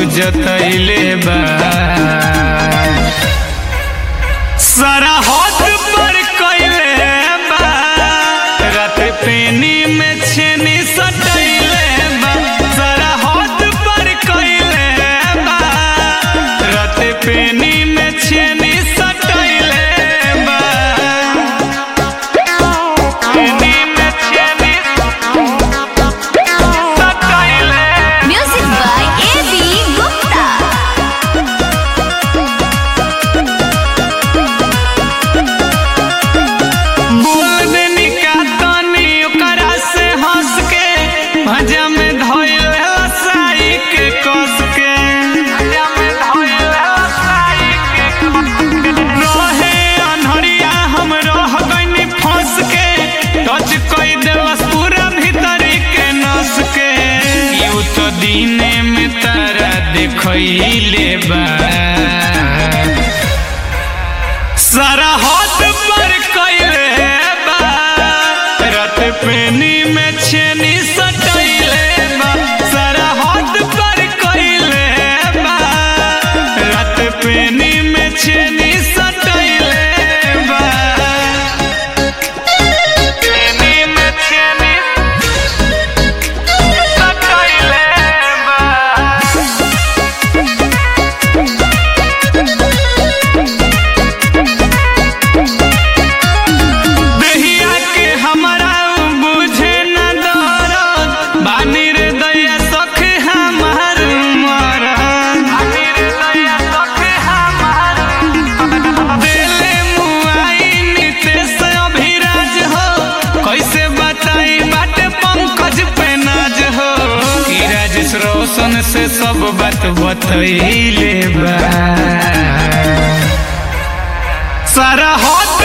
जतैले बा सारा हाथ पर कैले बा रात पेनी में छेनी सटैले बा सारा हाथ पर कैले बा रात पेनी में छेनी सटैले बा पेनी में छेनी सटैले Music by A.B. Gupta. बोल देनी का तनी ओकरा से हंस के भजा में धोइल हसाई के कस के भजा में धोइल हसाई के रहे अनहरिया हम रह गइनी फंस के टच कई देलस पूरा भीतरी के नस के यू तो दीने में तारा देखइले बा सारा हाथ पर कैले बा रात पेनी में छेनी सटैले बा सारा हाथ पर कैले बा रात पेनी में छेनी सटैले बा पेनी में छेनी सटैले बा देहिया के हमरा बुझे न दरद बानी रे दैया सखे हमार मरद बानी रे दैया सखे हमार देले मुआई नितेश अभिराज हो कैसे बताई बाटे पंकज पे नाज हो ई राजेश रोशन से सब बात बतैले बा सारा हाथ